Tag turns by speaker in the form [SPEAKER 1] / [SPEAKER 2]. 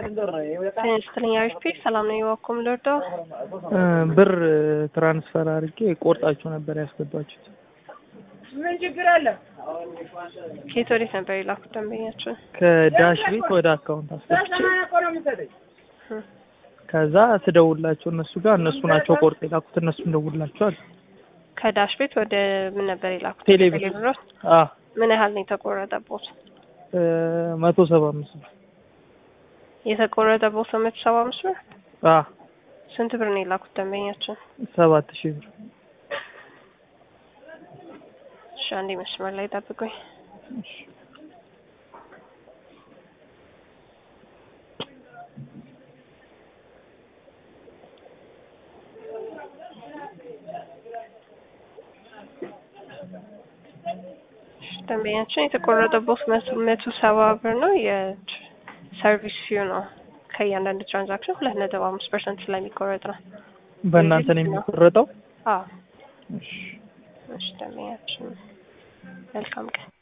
[SPEAKER 1] ስትለኛ ፒ ሰላም ነው የዋኩም ልወደው
[SPEAKER 2] ብር ትራንስፈር አድርጌ ቆርጣችሁ ነበር ያስገባችሁት።
[SPEAKER 3] ምን ችግር አለ?
[SPEAKER 1] ከየት ወዴት ነበር የላኩት ደንበኛችን?
[SPEAKER 2] ከዳሽ ቤት ወደ አካውንት አስገብቼ
[SPEAKER 3] በሰማንያ እኮ ነው የምትሰጠኝ።
[SPEAKER 2] ከዛ ስደውላቸው እነሱ ጋር እነሱ ናቸው ቆርጥ የላኩት እነሱ እንደውላቸዋል።
[SPEAKER 1] ከዳሽ ቤት ወደ ምን ነበር የላኩት?
[SPEAKER 2] ቴሌብር።
[SPEAKER 1] ቴሌብር።
[SPEAKER 2] አ
[SPEAKER 1] ምን ያህል ነው የተቆረጠቦት?
[SPEAKER 2] መቶ ሰባ አምስት ብር
[SPEAKER 1] የተቆረጠቦት መቶ ሰባ አምስት ብር።
[SPEAKER 2] አ
[SPEAKER 1] ስንት ብር ነው የላኩት ደንበኛችን?
[SPEAKER 2] ሰባት ሺህ ብር
[SPEAKER 1] እሺ አንዴ መስመር ላይ ጠብቁኝ። ደንበኛችን የተቆረጠቦት መቶ መቶ ሰባ ብር ነው። የሰርቪስ ፊው ነው። ከእያንዳንዱ ትራንዛክሽን ሁለት ነጥብ አምስት ፐርሰንት ስለሚቆረጥ ነው።
[SPEAKER 2] በእናንተ ነው የሚቆረጠው።
[SPEAKER 1] አዎ
[SPEAKER 2] እሺ
[SPEAKER 1] እሺ ደንበኛችን መልካም ቀን